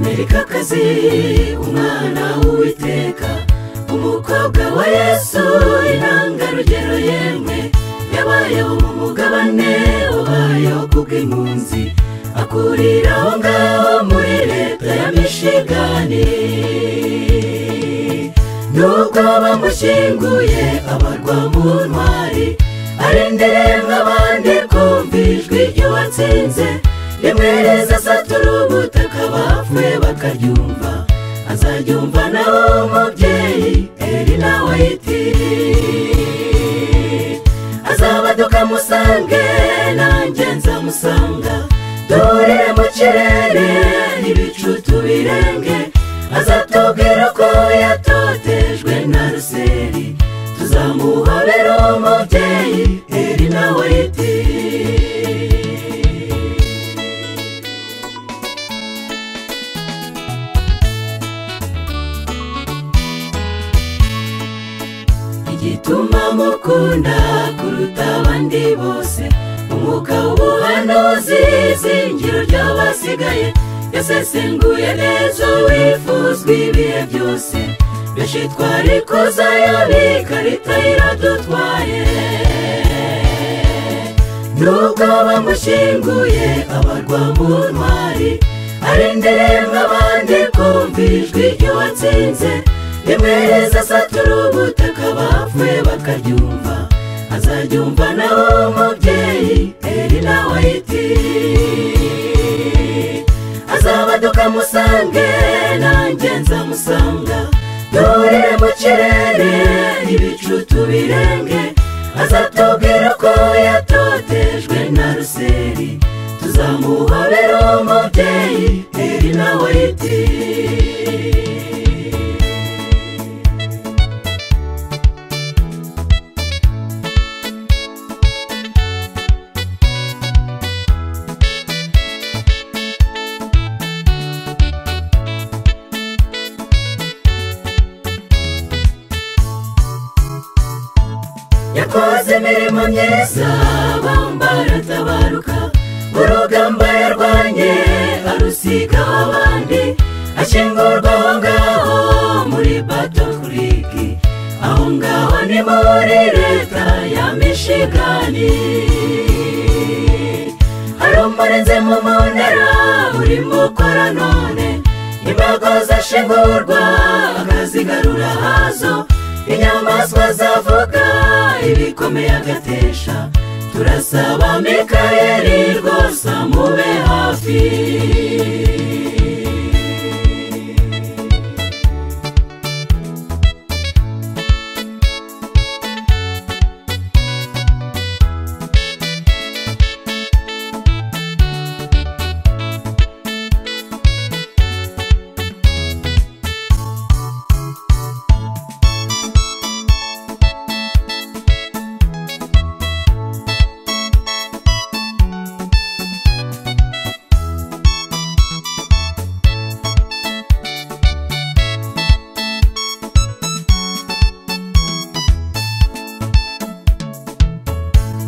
mukozi umwana w'uwiteka umukobwa wa yesu intangarugero yemwe yabayeho mu mugabane wabayeho ku bw'impunzi akurira aho ngaho muri leta ya mishigani nubwo bamushyinguye abarwa mu ntwari arendereye nk'abandi kumva ijwi ry'uwatsinze rimwereza asatura ubutaka bapfuye bakaryumva azaryumva nawe umubyeyi eri nawe yitiriye azabaduka musange nanjye nzamusanga duhurire mu kirere ibicu tubirenge azatubwira ko yatotejwe na ruseri tuzamuhobera umubyeyi eri nawe yitiriye igituma mukunda kuruta abandi bose umwuka w'ubuhanuzi izingiro ry'abasigaye yasesenguye neza wifuzwa ibihe byose benshi twari kuzayabi ikarita iradutwaye nubwo bamushyinguye abarwa mu ntwari arendereye nk'abandi kumva ijwi ry'uwatsinze rimwereza asatura ubutaka bapfuye bakaryumva azaryumva nawe umubyeyi eri nawe yitiriye azabaduka musange nanjye nzamusanga duhurire mu kirere ibicu tubirenge azatubwira ko yatotejwe na ruseri tuzamuhobera umubyeyi eri nawe yitiriye yakoze imirimo myiza baratabaruka urugamba yarwanye arusiga abandi ashingurwa aho ngaho muri batokuriki aho ngaho ni muri leta ya mishigani harumurenze mu munara urimo ukora none imbago zashingurwa akazigarura hazo inyamaswa zavuga ibikomeye agatesha turasaba mikayeli rwose amube hafi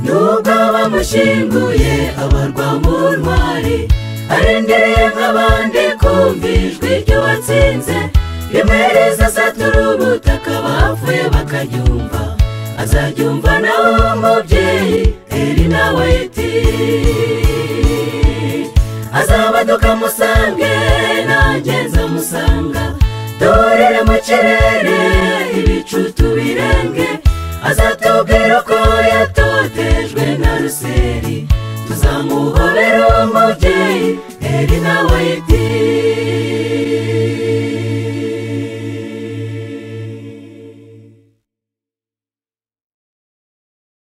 nubwo bamushyinguye abarwa mu ntwari arendereye nk'abandi kumva ijwi ry'uwatsinze rimwereza asatura ubutaka bapfuye bakaryumva azaryumva nawe umubyeyi eri nawe yitiriye azabaduka musange nanjye nzamusanga duhurire mu kirere ibicu tubirenge azatubwira ko yatotejwe na ruseri tuzamuhobera umubyeyi eri nawe yitiriye